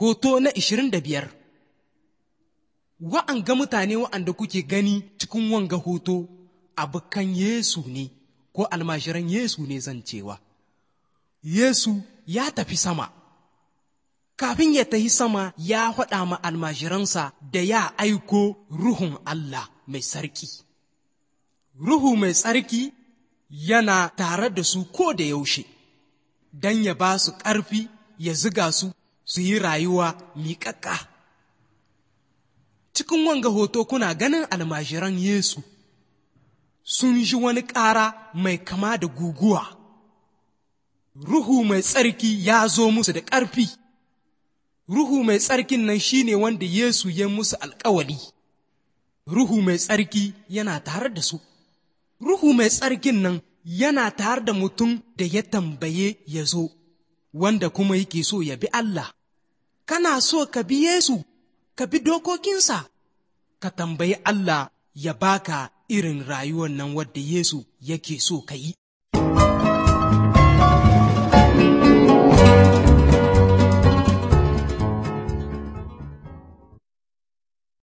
Hoto na ishirin da biyar Wa'anga mutane wa'anda kuke gani cikin wanga hoto abokan Yesu ne ko almashiran Yesu ne zan cewa. Yesu ya tafi sama, kafin ya tafi sama ya faɗa ma almashiransa da ya aiko Ruhun Allah mai sarki. Ruhu mai tsarki yana tare da su ko da yaushe, don ya ba su ƙarfi ya ziga su su yi rayuwa miƙaƙƙa. Cikin wanga hoto kuna ganin almashiran Yesu sun ji wani ƙara mai kama da guguwa. Ruhu mai tsarki ya zo musu da ƙarfi. Ruhu mai tsarkin nan shi ne wanda Yesu ya musu alƙawali. Ruhu mai tsarki yana tare da su. Ruhu mai tsarkin nan yana tare da mutum da ya tambaye ya zo, wanda kuma yake so ya bi Allah. Kana so ka bi Yesu, ka bi dokokinsa, ka tambayi Allah ya baka irin rayuwar nan wadda Yesu yake so ka yi.